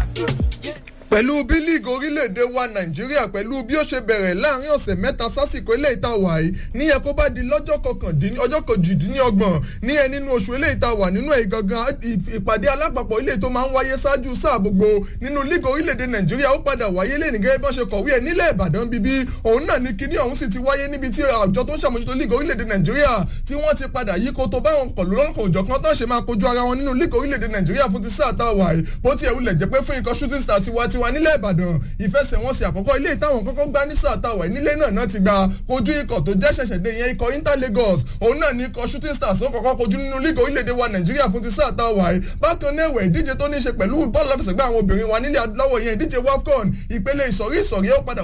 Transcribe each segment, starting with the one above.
pẹ̀lú bí líìgì orílẹ̀-èdè wa nàìjíríà pẹ̀lú bí ó ṣe bẹ̀rẹ̀ láàrin ọ̀sẹ̀ mẹ́ta sásìkò ilé ìta wà yìí níyẹn kó bá di lọ́jọ́ kọkàndínní ọjọ́ kejìdínlọ́gbọ̀n níyẹn nínú oṣù ilé ìta wà nínú èyí gangan ìpàdé alápapọ̀ ilé tó máa ń wáyé ṣáájú sáà gbogbo nínú líìgì orílẹ̀-èdè nàìjíríà ó padà wáyé lé nìgẹ́ bọ́n ṣe kọ̀wé ẹ̀ nílẹ̀ ìbàdàn bíbí òun náà ní kíní ọ̀hún sì ti wáyé níbi tí àjọ tó ń ṣàmójútó líìgì orílẹ̀-èdè nàìjíríà tí wọ́n ti padà yí kó tó báwọn kọ̀lù lọ́kọ̀ òjọ̀ kan tán ṣe máa kojú ara wọn nínú líìgì orílẹ̀-èdè nàìjíríà fún ti sáà tá a wà yìí bó tiẹ̀ wulẹ̀ jẹ́ pé fún ikọ̀ shooting stars tiwa tiwa nílẹ̀ ìbàdàn ìfẹsẹ̀wọnsẹ̀ àkọ́kọ́ ilé ìtàwọn kọ́kọ́ gbá ní sáà táwọn nílé náà náà ti gba kojú ikọ̀ tó jẹ́ ṣẹ̀ṣẹ̀ dé yẹn ikọ̀ inter lagos òun náà ní ikọ̀ shooting stars ó kọ́kọ́ kojú nínú lígò orílẹ̀-èdè wa nàìjíríà fún ti sáà táwọn àì bákan náà ẹ̀wẹ̀ ìdíje tó ní ṣe pẹ̀lú bọ́ọ̀lù àfẹsẹ̀gbá àwọn obìnrin wa nílẹ̀ adúláwọ̀ yẹn ìdíje wafcon ìpele ìsọ̀rí ìsọ̀rí ó padà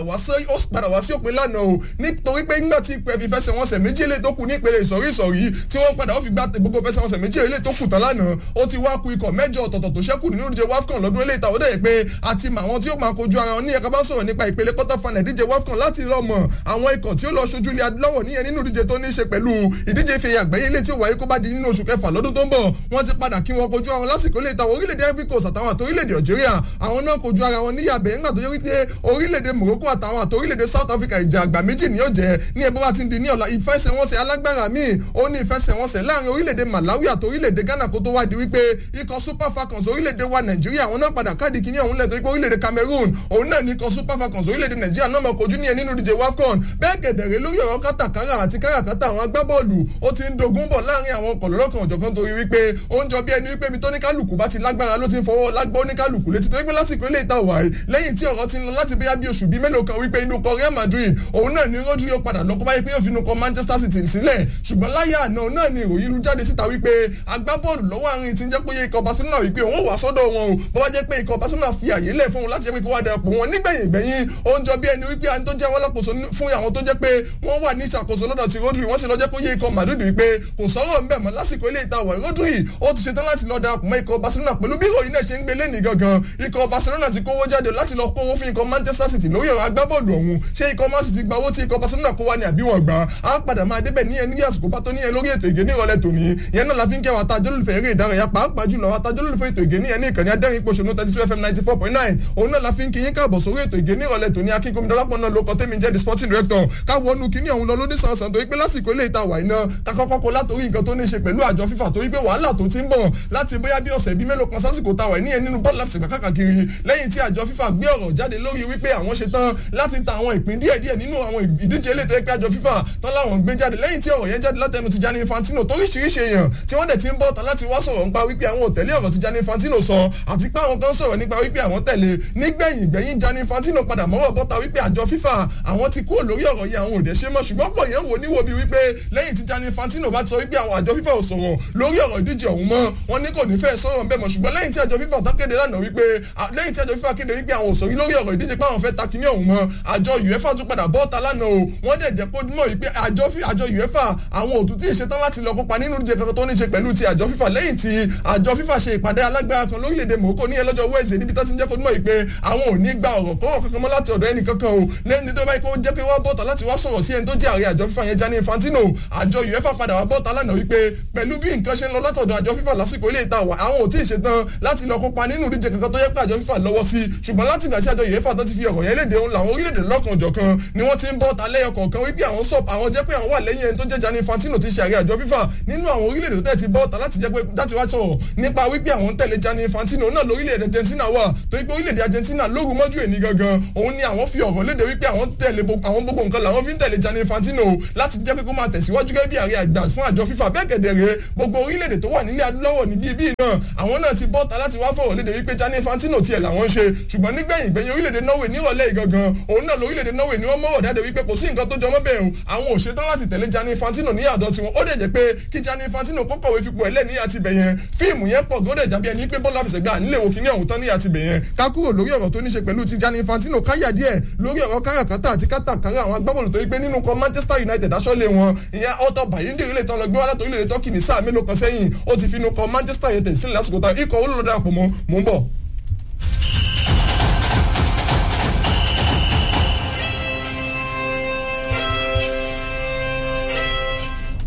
wá sí òpin lánàá o nítorí pé nígbà tí ìpè fi fẹsẹ̀wọnsẹ̀ méjì ilé tó kù ní ìpele ìsọ̀rí ìsọ̀rí tí wọ́n padà ó fi gbá gbogbo fẹsẹ̀wọnsẹ̀ méjì ilé tó kù tán lánàá ó ti wá ku ikọ̀ mẹ́jọ ọ̀tọ̀ọ̀tọ̀ tó ṣẹ́kù nínú ìdíje wafcon lọ́dún ilé ìtàwọ́ dẹ̀ pé àti màwọn tí ó máa kojú ara wọn ní ẹ̀ka bá sọ̀rọ̀ nípa ìpele quarter final ìdíje wafcon láti lọ mọ̀ àwọn ikọ̀ tí ó lọ ṣojú ilé adúláwọ̀ níyẹn nínú ìdíje tó ní í ṣe pẹ̀lú ìdíje ìfẹ̀yà àgbáyé ilé tí ó wáyé kó bá di nínú oṣù kẹfà lọ́dún tó ń bọ̀ wọ́n ti padà kí wọn kojú àwọn lásìkò ilé ìtàwọn orílẹ̀-èdè ivory coast àtàwọn àti orílẹ̀-èdè algeria àwọn náà kojú ara wọn níyàbẹ̀ ńgbà tó yẹ wípé orílẹ̀-èdè morocco àtàwọn àti orílẹ̀-èdè south africa ìjà àgbà méjì ní ọ̀jẹ̀ ní ẹbí wa ti ń di ní ọ̀la ìfẹsẹ̀wọnsẹ̀ alágbára míì ó ní ìfẹsẹ̀wọnsẹ̀ láàrin orílẹ̀-èdè malawi àti orílẹ̀-èdè ghana kó tó wá di wípé ikọ̀ super falcons orílẹ̀-èdè wa nàìjíríà àwọn náà padà káàdì kìíní ọ̀hún lẹ̀ tó wípé orílẹ̀-èdè cameroon òun náà ní ikọ̀ super falcons orílẹ̀-èdè nàìjíríà náà mọ̀ kojú ní ẹ nínú ìdíje wafcon bẹ́ẹ̀ gẹ̀dẹ̀rẹ̀ lórí ọ̀rọ̀ kátàkárà àti káràkátà àwọn agbábọ́ọ̀lù ó ti ń dogun bọ̀ láàrin àwọn kọ̀lọ́lọ́kan ọ̀jọ̀kan torí wípé ó ń jọ bí ẹni wípé ibi tó ní kálukú bá ti lágbára ló ti ń fọwọ́ lágbó ní kálukú létí torí pé lásìkò ilé ìta wàá lẹ́yìn tí ọ̀rọ̀ ti ń lọ láti bóyá bí oṣù bíi mélòó kan wípé inú kọ real madrid òun náà ni rodri ó padà lọ́kọ́ báyìí pé yóò fi inú kọ manchester city sílẹ̀ ṣùgbọ́n láyà àná náà ni ìròyìn lu jáde síta wípé agbábọ́ọ̀lù lọ́wọ́ àárín ti ń jẹ́ pé ikọ̀ barcelona wípé òun ò wá sọ́dọ̀ wọn o bó bá jẹ́ pé ikọ̀ barcelona fi àyè lẹ̀ fún wọn láti jẹ́ pé kó wá darapọ̀ wọn nígbẹ̀yìn gbẹ̀yìn ó ń jọ bí ẹni wípé àwọn tó jẹ́ wọn lápòsó fún àwọn tó jẹ́ pé wọ́n wà ní ìṣàkóso lọ́dọ̀ ti rodri wọ́n sì lọ jẹ́ kó yé ikọ̀ madrid wípé kò sọ̀rọ̀ ńbẹ̀ mọ́ lásìkò ilé ìta wọ̀ rodri ó ti ṣetán láti lọ darapọ̀ mọ́ ikọ̀ barcelona pẹ̀lú bí ìròyìn náà ṣe ń gbé lẹ́nìí gangan ikọ̀ barcelona ti kówó jáde láti lọ kówó fún ikọ̀ manchester city lórí ọ̀rọ̀ agbábọ́ọ̀lù ọ̀hún ṣé ikọ̀ man city gba owó tí ikọ̀ barcelona kó wá ní àbí wọn gbà á padà máa débẹ̀ ní ẹni àsìkò bá tó ní ẹ lórí ètò ìgé ní ìrọ̀lẹ́ tòní ìyẹn náà la fi ń kẹwàá tá jólùfẹ́ eré ìdárayá pàápàá jùlọ àwọn atajólùfẹ́ ètò ìgé ní ẹni ìkànnì adẹ́rìn pòṣónú thirty two fm ninety four point nine òun náà la fi ń kí yín káàbọ̀ sórí ètò ìgé ní ìrọ̀lẹ́ tòní akínkùnmi dọ́lápọ̀ náà ló kọ́ tẹ́mi jẹ́ the sporting director káwọ́ ọ̀nù kínní ọ̀hún lọ lóní sànsàn torí pé lásìkò ilé ìta wà iná kakọ́kọ́ kó látòrí nǹkan tó ní ṣe pẹ̀lú àjọ fífà torí pé wàhálà tó ti ń bọ̀ láti bóyá bí ọ̀sẹ̀ bíi mélòó kan sásìkò ta wà níyẹn nínú bọ́ọ̀lù àfìsègbà káàkiri lẹ́yìn tí àjọ fífà gbé ọ̀rọ̀ jáde lórí wípé àwọn ṣe tán láti ta àwọn ìpín díẹ̀díẹ̀ nínú àwọn ìdíje ilé tó yẹ pé àjọ fífà tán láwọn gbé jáde lẹ́yìn tí ọ̀rọ̀ yẹn jáde látẹnu ti Gianni Infantino toríṣiríṣi èèyàn tí wọ́n dẹ̀ ti ń bọ̀ tán láti wá sọ̀rọ̀ nípa wípé àwọn ò tẹ̀lé ọ̀rọ̀ tí Gianni Infantino sọ àti pé àwọn kan sọ̀rọ̀ nípa wípé àwọn tẹ̀lé nígbẹ̀yìn gbẹ̀yìn Gianni Infantino padà mọ́rọ̀ bọ́ta wípé àjọ fífà àwọn ti kúrò lórí ọ̀rọ̀ yẹn àwọn ò dẹ̀ ṣe mọ́ ṣùgbọ́n pọ̀ yẹn wò níwò bí wípé lẹ́yìn tí Gianni Infantino bá ti sọ wípé àwọn àjọ fífà ò sọ̀rọ̀ lórí ọ̀rọ̀ ìdíje ọ̀hún mọ́ wọn ní kò ní fẹ́ sọ̀rọ̀ bẹ́ẹ̀ mọ́ ṣùgbọ́n lẹ́yìn tí àjọ fífà tán kéde lánàá wípé lẹ́yìn tí àjọ fífà kéde wípé àwọn ò sọ̀rí lórí ọ̀rọ̀ ìdíje pé àwọn fẹ́ ta kíní ọ̀hún mọ́ àjọ UEFA tún padà bọ́ta lánàá o wọ́n dẹ̀ jẹ́ kó mọ̀ wípé àjọ àjọ UEFA àwọn òtún tí ì ṣetán láti lọ kópa nínú ìdíje kankan tó ní ṣe pẹ̀lú ti àjọ fífà lẹ́yìn tí àjọ fífà ṣe ìpàdé alágbára kan lórílẹ̀‐èdè Morocco ní ẹlọ́jọ́ Wednesday níbi tó ti ń jẹ́ kó mọ̀ wípé àwọn ò ní gba ọ̀rọ̀ kọ́rọ̀ kankan mọ́ láti ọ̀dọ̀ ẹnì kankan o lẹ́ni tó báyìí kó jẹ́ pé wọ́n bọ́ta láti wá sọ̀rọ̀ sí ẹni tó jẹ́ ààrẹ àjọ fífà yẹn Gianni Infantino àjọ UEFA padà wá bọ́ta lánàá wípé pẹ̀lú bí nǹkan ṣe ń lọ látọ̀dọ̀ àjọ fífà lásìkò ilé ìta wà àwọn ò tí ì ṣetán láti lọ kópa nínú ìdíje kankan tó yẹ pé àjọ fífà lọ́wọ́ sí ṣùgbọ́n láti gbà sí àjọ UEFA tó ti fi ọ̀rọ̀ yẹn léde òun làwọn orílẹ̀-èdè lọ́kànjọ̀kan ni wọ́n ti ń bọ́ta lẹ́yọ kọ̀ọ̀kan wípé àwọn sọ̀p àwọn jẹ́ pé àwọn wà lẹ́yìn ẹni tó jẹ́ Gianni Infantino ti ṣe ààrẹ àjọ fífà nínú àwọn orílẹ̀-èdè tó tẹ̀ ti bọ́ta láti jẹ́ pé láti wá sọ̀rọ̀ nípa wípé àwọn ń tẹ̀lé Gianni Infantino náà lórílẹ̀-èdè Argentina wà torí pé orílẹ̀-èdè Argentina lóru mọ́jú èní gangan òun ni àwọn fi ọ̀rọ̀ léde wípé àwọn tẹ̀lé àwọn gbogbo nǹkan làwọn fi ń tẹ̀lé Gianni Infantino láti jẹ́ pé kó máa tẹ̀síwájú gẹ́gẹ́ bí ààrẹ àgbà fún àjọ fífà bẹ́ẹ̀ kẹ̀dẹ̀rẹ̀ gbogbo orílẹ̀-èdè tó wà nílẹ̀ adúláwọ̀ níbí bíi náà àwọn náà ti bọ́ta láti wá fọ̀rọ̀ léde wípé Gianni Infantino tiẹ̀ làwọn ṣe ṣùgbọ́n nígbẹ̀yìn gbẹ̀yìn orílẹ̀-èdè Norway nírọ̀lẹ́ ìgangan òun náà lórílẹ̀-èdè Norway ni wọ́n mọ̀rọ̀ dáde wípé kò sí nǹkan tó jọmọ́ bẹ́ẹ̀ o àwọn ò ṣetán láti tẹ̀lé Gianni Infantino ní àdọ́ tiwọn ó dẹ̀ jẹ́ pé kí Gianni Infantino kọ́kọ̀wé fipò ẹ̀lẹ́ ní àti bẹ̀yẹn fíìmù yẹn pọ̀ gọ́dẹ̀ jábí ẹni pé bọ́lá fẹsẹ̀gbà nílé wo kíní ọ̀hún tán ní àti bẹ̀yẹn ká kúrò lórí ọ̀rọ̀ tó ní ṣe pẹ̀lú ti Gianni Infantino káyà díẹ̀ lórí ọ̀rọ̀ káràkátà àti kátàkárà àwọn agbábọ́ọ̀lù tó yí pé nínú kan Manchester United aṣọ́lé wọn ìyẹn ọ̀tọ̀ bàyíǹdì ilé tán lọ gbé wá látọ̀ orílẹ̀-èdè Turkey ní sáà mélòó kan sẹ́yìn ó ti fi inú kan Manchester United sílẹ̀ lásìkò tá ikọ̀ olólùdá àpò mọ́ mò ń bọ̀.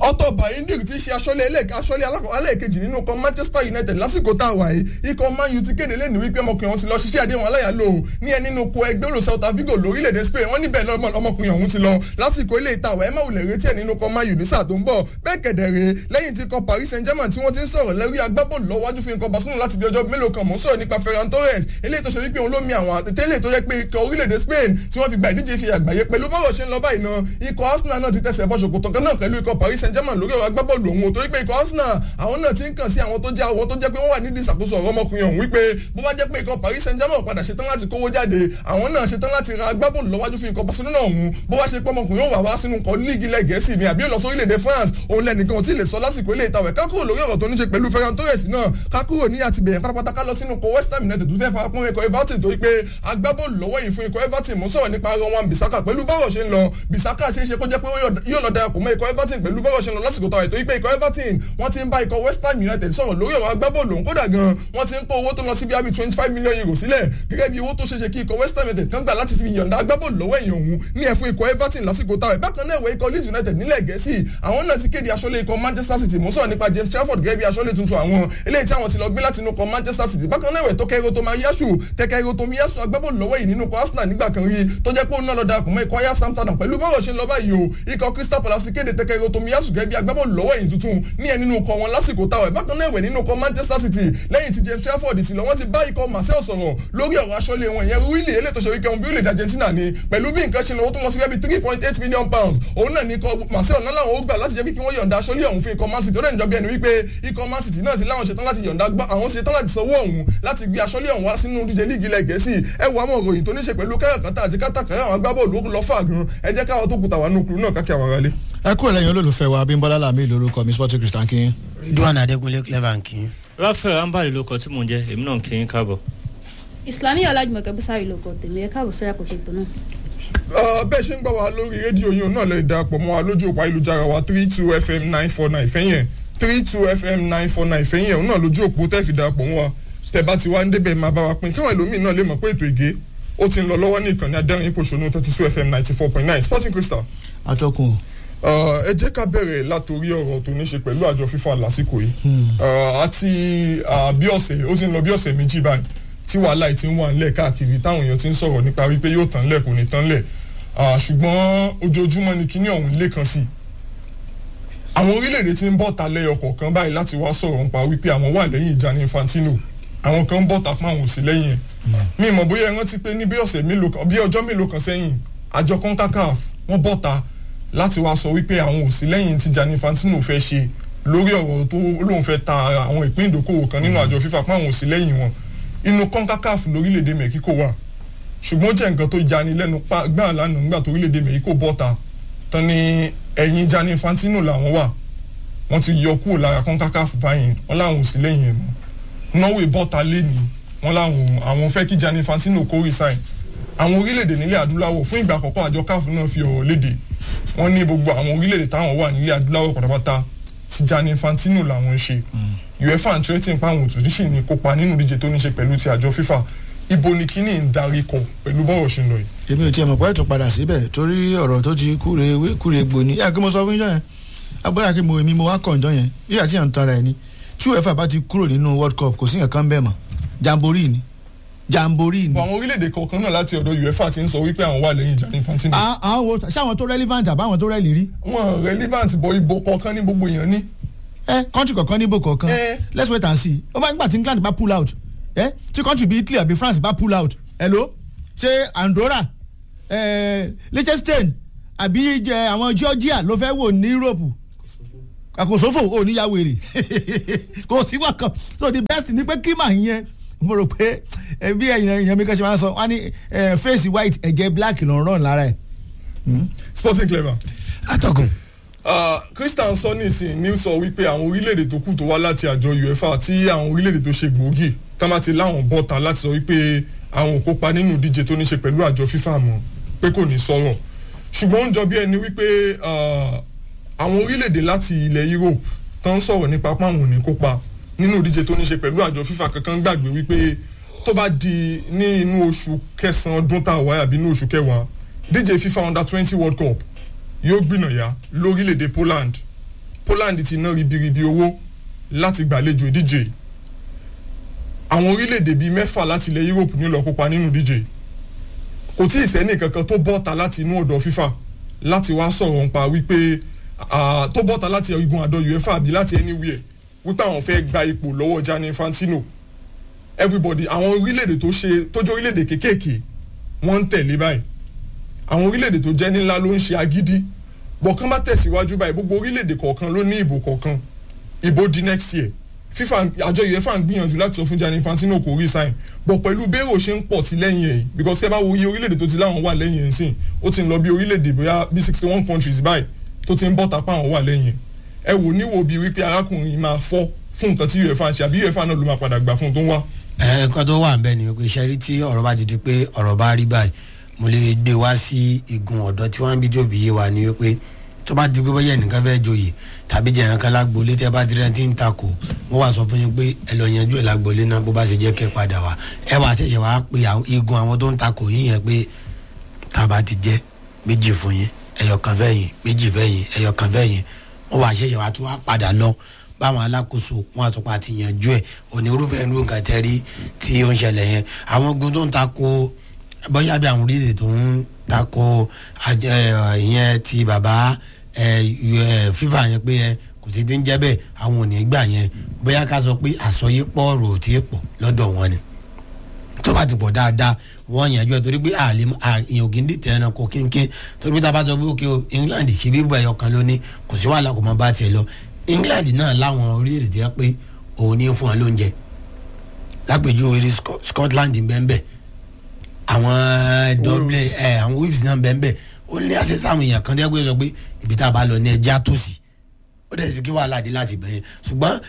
Otto Bayindir ti ṣe aṣọ́lé ẹlẹ́ẹ̀kejì nínú kan Manchester United lásìkò tá a wà yìí ikọ̀ Man U ti kéde lẹ́nu wípé ọmọkùnrin ọ̀hún ti lọ ṣiṣẹ́ àdéhùn aláyàlò ní ẹ nínú ko ẹgbẹ́ olù Celta Vigo lórílẹ̀‐èdè Spain wọ́n níbẹ̀ ọmọkùnrin ọ̀hún ti lọ lásìkò ilé ìtawọ̀ ẹ má wulẹ̀ retí ẹ̀ nínú kan Man U ní sáà tó ń bọ̀ bẹ́ẹ̀ kẹ̀dẹ̀rẹ̀ lẹ́yìn tí ikọ̀ Paris Saint-Germain tí wọ́n ti ń sọ̀rọ̀ lẹ́rí agbábọ́ọ̀lù lọ́wájú fún ikọ̀ Barcelona láti bí ọjọ́ mélòó kan mò ń sọ̀rọ̀ nípa Ferran Torres eléyìí tó ṣe wípé òun ló mi àwọn àtẹ̀tẹ̀lẹ̀ tó yẹ pé ikọ̀ orílẹ̀-èdè Spain tí wọ́n fi gba ìdíje fi àgbáyé pẹ̀lú bọ́rọ̀ ṣe ń lọ báyìí náà ikọ̀ Arsenal náà ti tẹ̀sẹ̀ bọ́ ṣòkòtò kan náà pẹ̀lú ikọ̀ Paris Saint-Germain lórí ọ̀rọ̀ agbábọ́ọ̀lù òun torí pé ikọ̀ Arsenal àwọn náà ti ń kàn sí àwọn tó jẹ́ àwọn tó jẹ́ pé wọ́n wà nídìí ìṣàkóso ọ̀rọ̀ ọmọkùnrin ọ̀hún wípé bó bá jẹ́ pé ikọ̀ Paris Saint-Germain padà ṣetán láti kówó jáde àwọn náà ṣetán láti ra agbábọ́ọ̀lù lọ́wájú fún ikọ̀ Barcelona ọ̀hún bó wá ṣe pé ọmọkùnrin yóò wà wá sínú ikọ̀ líìgì ilẹ̀ Gẹ̀ẹ́sì ni àbí ó lọ sórílẹ̀-èdè France òun lẹ́nìkan ò tí ì lè sọ lásìkò ilé ìtawẹ̀ ká kúrò lórí ọ̀rọ̀ tó ní ṣe pẹ̀lú Ferran Torres náà ká kúrò ní àtìbẹ̀yẹn pátápátá ká lọ sínú ikọ̀ West Ham United tó fẹ́ fara pọ́n ikọ̀ Everton torí pé agbábọ́ọ̀lù lọ́wọ́ yìí fún ikọ̀ Everton mo sọ̀rọ̀ nípa Rowan Bissaka pẹ̀lú bọ́rọ̀ ṣe ń lọ Bissaka ṣe é ṣe kó jẹ́ pé yóò lọ darapọ̀ mọ́ ikọ̀ Everton pẹ̀lú bọ́rọ̀ ṣe ń lọ lásìkò tàwọn ètò ìpè ikọ̀ Everton wọ́n ti ń bá ikọ̀ West Ham United sọ̀rọ̀ lórí ọ̀rọ̀ agbábọ́ọ̀lù òun kódà gan wọ́n ti ń kó owó tó lọ sí bí abi twenty five million euro sílẹ̀ gẹ́gẹ́ bí owó tó ṣe ṣe kí ikọ̀ West Ham United kan gbà láti fi yọ̀ǹda agbábọ́ọ̀lù lọ́wọ́ èèyàn òun ní ẹ̀fún ikọ̀ Everton lásìkò táwọn bákan náà ìwé ikọ̀ Leeds United nílẹ̀ Gẹ̀ẹ́sì àwọn náà ti kéde aṣọ́lé ikọ̀ Manchester City mo sọ̀rọ̀ nípa James Trafford gẹ́gẹ́ bí aṣọ́lé tuntun àwọn eléyìí tí àwọn ti lọ gbé láti inú ikọ̀ Manchester City bákan náà ìwé tó kẹ́rọ tó máa yáṣù tẹ́kẹ́rọ tó mi yáṣù agbábọ́ọ̀lù lọ́wọ́ yìí nínú ikọ̀ Arsenal nígbà kan rí tó jẹ́ pé òun náà lọ darapọ̀ mọ́ ikọ̀ ayá Amsterdam pẹ̀lú bọ́rọ̀ ṣe ń lọ báyìí o ikọ̀ Crystal Palace kéde tẹ́kẹ́rọ tó mi yáṣù gẹ́gẹ́ bí agbábọ́ọ̀lù lọ́wọ́ yìí tuntun ní ẹ nínú ikọ̀ wọn lásìkò táwọn bákan náà ìwé nínú ikọ̀ Manchester City lẹ́yìn tí James Trafford ti lọ wọ́n ti bá ikọ̀ Marseille sọ̀rọ̀ lórí ọ̀rọ̀ aṣọ́lé wọn ìyẹn wíìlì eléyìí tó ṣe wíkẹ́ wọn bí ó lè da Argentina ni pẹ̀lú bí nǹkan ṣe lọ ó tún lọ sí bẹ́ẹ̀ bí three point eight million pounds òun náà ní ikọ̀ Marseille náà làwọn ó gbà láti jẹ́ kí wọ́n yọ̀ǹda aṣọ́lé ọ̀hún fún ikọ̀ Man City ó dẹ̀ níjọba ẹni wípé ikọ̀ Man City náà ti láwọn ṣetán láti yọ̀ǹda gbá àwọn ṣetán láti sanwó ọ̀hún láti gbé aṣọ́lé ọ̀hún wá sínú díje líìgì ilẹ̀ Gẹ̀ẹ́sì ẹ wo àwọn òròyìn tó ní ṣe pẹ̀lú káràkátà àti kátàkárà àwọn agbábọ́ọ̀lù lọ fà gan ẹ jẹ́ káwọn tó kùtà wà nù kúrú náà káàkiri àwọn aráalé. ẹ kúrò lẹ́yìn olólùfẹ́ wa Abímbọ́lá Lámì lórúkọ mi Sporting Christian King. Ridwan Adékúnlé clever nkì. Rafael Ambali ló kọ tí mò ń jẹ èmi náà kì í káàbọ̀. Islami Ọlájùmọ̀kẹ́ Bísárì ló kọ tèmi ẹ káàbọ̀ sórí àkóso ètò náà. bẹ́ẹ̀ ṣe ń gbọ́ wa lórí rédíò yìí náà lè darapọ̀ mọ́ wa lójú òpó ayélujára wa three two fm nine four nine fẹ́yìn three two fm nine four nine fẹ́yìn òun náà lójú òpó tẹ́ fi darapọ̀ mọ́ wa tẹ́ bá ti wá ń débẹ̀ máa bá wa pín káwọn ẹlòmíín náà lè mọ̀ pé ètò ìgé ó ti ń lọ lọ́wọ́ ní ìkànnì adẹ́rìn ìpòṣónú thirty two fm ninety four point nine Sporting Crystal. atọ́kùn. ẹ jẹ́ ká bẹ̀rẹ̀ látòrí ọ̀rọ̀ tó ní ṣe pẹ̀lú àjọ FIFA lásìkò yìí àti bí ọ̀sẹ̀ ó ti ń lọ bí ọ̀sẹ̀ méjì báyìí tí wàhálà yìí ti ń wà ńlẹ̀ káàkiri táwọn èèyàn ti ń sọ̀rọ̀ nípa wípé yóò tán lẹ̀ kò ní tán lẹ̀ ṣùgbọ́n ojoojúmọ́ ni kíní ọ̀hún lé kan sí àwọn orílẹ̀-èdè ti ń bọ̀ ta lẹ́yọ kọ̀ọ̀kan báyìí láti wá sọ̀rọ̀ nípa wípé àwọn wà lẹ́yìn Gianni Infantino àwọn kan ń bọ̀ ta fún àwọn òsì lẹ́yìn ẹ̀ mi mọ̀ bóyá ẹ rántí pé ní bí ọ̀sẹ̀ mélòó kan bí ọjọ́ mélòó kan sẹ́yìn àjọ CONCACAF wọ́n bọ̀ ta láti wá sọ wípé àwọn òsì lẹ́yìn tí Gianni Infantino fẹ́ ṣe lórí ọ̀rọ̀ tó lóun fẹ́ ta àwọn ìpín ìdókòwò kan nínú àjọ FIFA fún àwọn òsì lẹ́yìn wọn inú CONCACAF lórílẹ̀‐èdè Mexico wà ṣùgbọ́n jẹ́ nǹkan tó jani lẹ́nu gbáà lánàá nígbà tó orílẹ̀‐èdè Mexico bọ́ta tán ni ẹ̀yìn Gianni Infantino làwọn wà wọ́n ti yọ kúrò lára CONCACAF báyìí wọ́n láwọn ò sí lẹ́yìn ẹ̀ mọ́ Norway bọ́ta lẹ́ni wọ́n láwọn àwọn fẹ́ kí Gianni Infantino kó resign àwọn orílẹ̀‐èdè nílẹ̀ adúláwọ̀ fún ìgbà àkọ́kọ́ àjọ CAF náà fi ọ̀rọ̀ léde wọ́n ní gbogbo àwọn orílẹ̀‐èdè táwọn wà nílẹ̀ adúláwọ̀ pátápátá ti Gianni Infantino làwọn ń ṣe UEFA ń tẹ́tí pa àwọn òtún níṣì ní kópa nínú ìdíje tó ní ṣe pẹ̀lú ti àjọ FIFA ibo ni kíní ń darí kọ pẹ̀lú bọ́rọ̀ ṣe ń lọ yìí. èmi ò tiẹ̀ mọ̀ pé ètò padà síbẹ̀ torí ọ̀rọ̀ tó ti kúre ewé kúre egbò ni yàrá kí mo sọ fún yín yẹn agbára kí mo èmi mo wá kànjọ yẹn yíyà tí yàn ń tara ẹ ni tí UEFA bá ti kúrò nínú World Cup kò sí nǹkan kan bẹ́ẹ̀ mọ́ jamboree ni jamboree ni. àwọn orílẹ̀-èdè kọ̀ọ̀kan náà láti ọ̀dọ̀ UEFA ti ń sọ wípé àwọn wà lẹ́yìn Gianni Infantino. àwọn wo ṣáwọn tó relevant àbáwọn tó rẹ́lì rí. wọn relevant bọ ibo kọ̀ọ̀kan ní gbogbo èèyàn ní. ẹ country kọ̀ọ̀kan níbo kọ̀ọ̀kan let's wait and see ó bá nígbà tí England bá pull out ẹ tí country bíi Italy àbí France bá pull out hello ṣé Andorra ẹ Liechtenstein àbí àwọn Georgia ló fẹ́ wò ní Europe àkósófò ò ní yàwó èrè kò sí wà kan so the best ni pé kí màá yẹn mo rò pé bí ẹ̀yìn mi kan ṣe máa ń sọ wọ́n ní face white ẹ̀jẹ̀ black ló ń rán lára ẹ̀. Sporting Clever. atọ́kùn. Christian sọ nísìnyí ní sọ wípé àwọn orílẹ̀-èdè tó kù tó wá láti àjọ UEFA tí àwọn orílẹ̀-èdè tó ṣe gbòógì tán ti láwọn bọ́ta láti sọ wípé àwọn ò kópa nínú ìdíje tó ní ṣe pẹ̀lú àjọ FIFA mọ́ pé kò ní sọ̀rọ̀ ṣùgbọ́n ó ń jọ bí ẹni wípé àwọn orílẹ̀-èdè láti ilẹ̀ Europe tán ń sọ̀rọ̀ nípa páwọn ò ní kópa nínú ìdíje tó ní ṣe pẹ̀lú àjọ FIFA kankan gbàgbé wípé tó bá di ní inú oṣù kẹsàn-án ọdún tá a wáyà bí inú oṣù kẹwàá díje FIFA under twenty World Cup yóò gbìnàyà lórílẹ̀‐èdè Poland Poland ti ná ribiribi owó láti gbàlejò ìdíje àwọn orílẹ̀-èdè bíi mẹ́fà láti ilẹ̀ Europe ní lọ kópa nínú ìdíje kò tí ì sẹ́ni kankan tó bọ́ta láti inú ọ̀dọ̀ FIFA láti wá sọ̀rọ̀ nípa wípé tó bọ́ta láti igun àdó UEFA àbí láti anywhere wípé àwọn fẹ́ gba ipò lọ́wọ́ Gianni Infantino everybody àwọn orílẹ̀-èdè tó ṣe tó jẹ́ orílẹ̀-èdè kéékèèké wọ́n ń tẹ̀lé báyìí àwọn orílẹ̀-èdè tó jẹ́ nílá ló ń ṣe agídí bọ̀kan bá tẹ̀síwájú báyìí gbogbo orílẹ̀-èdè kọ̀ọ̀kan ló ní ìbò kọ̀ọ̀kan ìbò di next year FIFA àjọ UEFA ń gbìyànjú láti sọ fún Gianni Infantino kò resign bọ̀ pẹ̀lú bẹ́ẹ̀rù ṣe ń pọ̀ sí lẹ́yìn ẹ̀ because kẹ́ bá wo iye orílẹ̀-èdè tó ti láwọn wà lẹ́yìn ẹ̀ sìn ó ti ń lọ bí orílẹ̀-èdè bóyá bí sixty one countries báyìí tó ti ń bọ́ tapá àwọn wà lẹ́yìn ẹ̀ ẹ wò níwò bíi wípé arákùnrin máa fọ́ fún nǹkan tí UEFA ń ṣe àbí UEFA náà ló máa padà gbà fún un tó ń wá. ẹ nǹkan tó wà nbẹ ni pé iṣẹ́ rí tí ọ̀rọ̀ bá ti di pé ọ̀rọ̀ bá rí báyìí mo lè gbé wá sí igun ọ̀dọ́ tí wọ́n ń bí jòbí yé wa ni wípé tó bá di pé bóyá ẹnìkan fẹ́ joyè tàbí jẹ̀yàn kan lágbolé tẹ́ bá dirẹ́ tí ń takò wọ́n wá sọ fún yín pé ẹ lọ yanjú ẹ̀ lágbolé náà bó bá ṣe jẹ́ kẹ́ padà wá ẹ wà ṣẹ̀ṣẹ̀ wá pé igun àwọn tó ń takò yín yẹn pé tá a bá ti jẹ́ méjì fún yín ẹyọkan fẹ́yìn méjì fẹ́yìn ẹyọkan fẹ́yìn wọ́n wà ṣẹ̀ṣẹ̀ wá tún wá padà lọ báwọn alákòóso wọn àtúpà ti yanjú ẹ̀ onírúfẹ́ irú nǹkan tẹ́rí tí ó ń ṣẹlẹ̀ yẹn àwọn ogun tó ń takò bóyá bí àwọn orílẹ̀-èdè tó ń takò ìyẹn ti bàbá fífà yẹn pé ẹ kò sí ti ń jẹ́ bẹ́ẹ̀ àwọn ò ní gbà yẹn bóyá ká sọ pé àsọyépọ̀ ọ̀rọ̀ tí ì pọ̀ lọ́dọ̀ wọn ni tó bá ti pọ̀ dáadáa wọ́n yànjú ẹ̀ torí pé àlè èèyàn ògì ń dìtẹ̀ ẹran kò kínkín torí pé tá a bá sọ pé òkè o England ṣe bíbọ̀ ẹ̀yọ kan lóní kò sí wàhálà kò mọ bá tiẹ̀ lọ England náà láwọn orílẹ̀-èdè tí wọ́n pé òun ní fún wọn lóúnjẹ lápèjú orí Scotland bẹ́ẹ̀ àwọn Dublin ẹ̀ àwọn Wolves náà bẹ́ẹ̀ ó ní àṣẹ sáwọn èèyàn kan tí wọ́n sọ pé ibi tá a bá lọ ní ẹja tó sí ó dẹ̀ sí kí wàhálà dé láti bẹ̀yẹn ṣùgbọ́n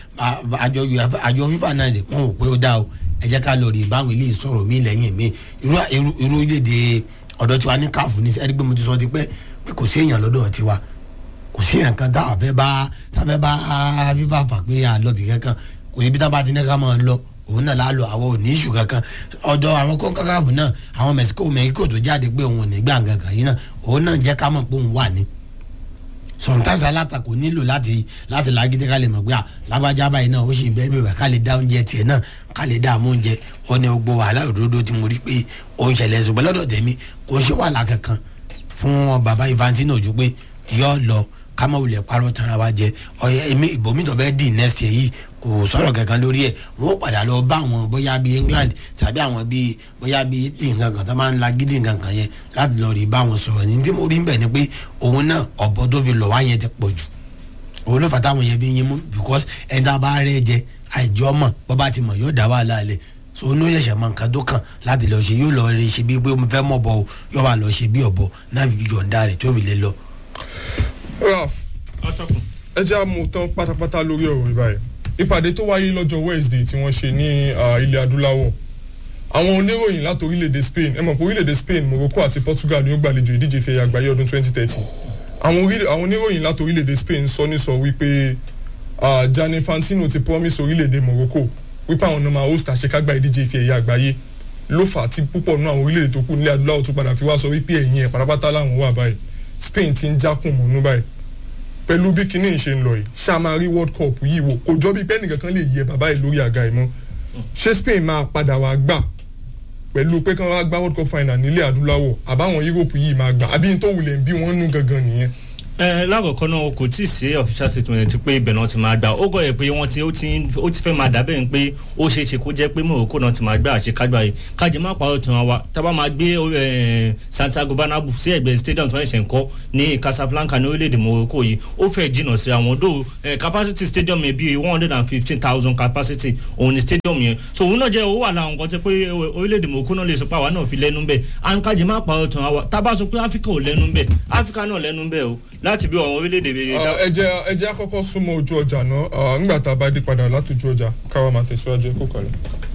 àjọ FIFA náà dẹ̀ wọ́n wò pé ó dá o ẹ jẹ́ ká lọ rí báwọn ilé ìsọ̀rọ̀ mi lẹ́yìn mi irú orílẹ̀-èdè ọ̀dọ̀ tiwa ní káàfù ní ẹni pé mo ti sọ ti pẹ́ pé kò sí èèyàn lọ́dọ̀ tiwa kò sí èèyàn kan tá a fẹ́ bá tá a fẹ́ bá fífa fà pé a lọ bì kankan kò níbi tá a bá ti ní ká máa lọ òun náà lálọ àwọn ò ní ìṣù kankan ọ̀dọ̀ àwọn kọ́ńkà káàfù náà àwọn mẹ̀síkò mẹ́ríkò tó jáde pé òun ò ní gbà kankan yìí náà òun náà jẹ́ ká mọ̀ pé òun wà ní sometimes alátakò nílò láti láti lágídé ká lè mọ̀ pé lágbájá báyìí náà ó sì ń bẹ́ẹ̀ bẹ́ẹ̀ ká lè dá oúnjẹ tiẹ̀ náà ká lè dá àmú oúnjẹ ó ní gbogbo wàhálà òdodo tí mo rí pé ó ń ṣẹlẹ̀ ṣùgbọ́n lọ́dọ̀ tèmi kò ń ṣe wàhálà kankan fún bàbá Infantino ju pé yọ lọ ká má wulẹ̀ parọ́ tanra wa jẹ ọ̀yẹ́ èmi ìbomi tó fẹ́ dì next year yìí kò sọ̀rọ̀ kankan lórí ẹ̀ wọ́n padà lọ bá àwọn bóyá bíi England tàbí àwọn bíi bóyá bíi Italy nǹkan kan tó máa ń la gidi nǹkan kan yẹn láti lọ rí bá wọn sọ̀rọ̀ ní tí mo rí bẹ̀ ni pé òun náà ọ̀bọ tó fi lọ̀ wá yẹn ti pọ̀ jù òun ló fà táwọn yẹn fi yín mú because ẹ̀dá bá rẹ̀ jẹ àìjọ́ mọ̀ bọ́ bá ti mọ̀ yóò dá wàhálà lẹ̀ so onú yẹ̀sẹ̀ mọ nǹkan tó kàn láti lọ ṣe yóò lọ rí ṣe bí pé mo fẹ́ mọ̀ bọ̀ yóò wà lọ ṣe bí ọ̀bọ náà fi yọ̀ǹda rẹ̀ tó fi lè lọ. Ralph ẹ jẹ́ àmú tán pátápátá lórí ọ̀rọ̀ ìbáyìí ìpàdé tó wáyé lọ́jọ́ Wednesday tí wọ́n ṣe ní ilẹ̀ adúláwọ̀ àwọn oníròyìn láti orílẹ̀-èdè Spain ẹ mọ̀ pé orílẹ̀-èdè Spain Morocco àti Portugal ni ó gbàlejò ìdíje ìfẹ̀yà àgbáyé ọdún 2030 àwọn oníròyìn láti orílẹ̀-èdè Spain sọ ní sọ wípé Gianni Infantino ti promise orílẹ̀-èdè Morocco wípé àwọn náà máa host àṣekágbá ìdíje ìfẹ̀yà àgbáyé ló fà á tí púpọ̀ nínú àwọn orílẹ̀-èdè tó kù nílẹ̀ adúláwọ̀ tó padà fi wá sọ wípé ẹ̀yìn ẹ̀ pátápátá làwọn wà báyìí Spain ti ń jákùn mọ́nú báyìí pẹ̀lú bí kinní ṣe ń lọ yìí ṣá máa rí world cup yìí wò kò jọ bí pẹ́ẹ́nì kankan lè yẹ bàbá yìí lórí àga yìí mọ́ ṣé Spain máa padà wá gbà pẹ̀lú pé kí wọ́n wá gbá world cup final nílẹ̀ adúláwọ̀ àbáwọn Europe yìí máa gbà àbí tó wulẹ̀ ń bí wọ́n nú gangan nìyẹn. ẹ lákọ̀ọ́kọ́ náà kò tí ì sí official statement pé ibẹ̀ náà ti máa gbà ó gọ̀ yẹ pé wọ́n ti ó ti fẹ́ máa dàbẹ̀ ń pé ó ṣeé ṣe kó jẹ́ pé Morocco náà ti máa gbà àṣekágbá yìí kájí má pa ọ̀tún wa tábà máa gbé Santiago Bernabeu sí ẹ̀gbẹ́ stadium tí wọ́n ṣẹ̀ ń kọ́ ní Casablanca ní orílẹ̀-èdè Morocco yìí ó fẹ́ jìnnà sí àwọn dó capacity stadium yẹn bíi one hundred and fifteen thousand capacity òun ni stadium yẹn so òun náà jẹ́ owó wà láwọn nǹkan tẹ́ pé orílẹ̀-èdè Morocco náà lè sọ pé àwa náà fi lẹ́nu bẹ́ẹ̀ and kájí má pa ọ̀tún wa tábà sọ pé Áfíríkà ò lẹ́nu bẹ́ẹ̀ Áfíríkà náà lẹ́nu bẹ́ẹ̀ o láti bí àwọn orílẹ̀-èdè bíi. ẹ jẹ́ ẹ jẹ́ àkọ́kọ́ súnmọ́ ojú ọjà náà nígbà tá a bá dé padà látòjú ọjà káwa máa tẹ̀síwájú ẹ kó kalẹ̀.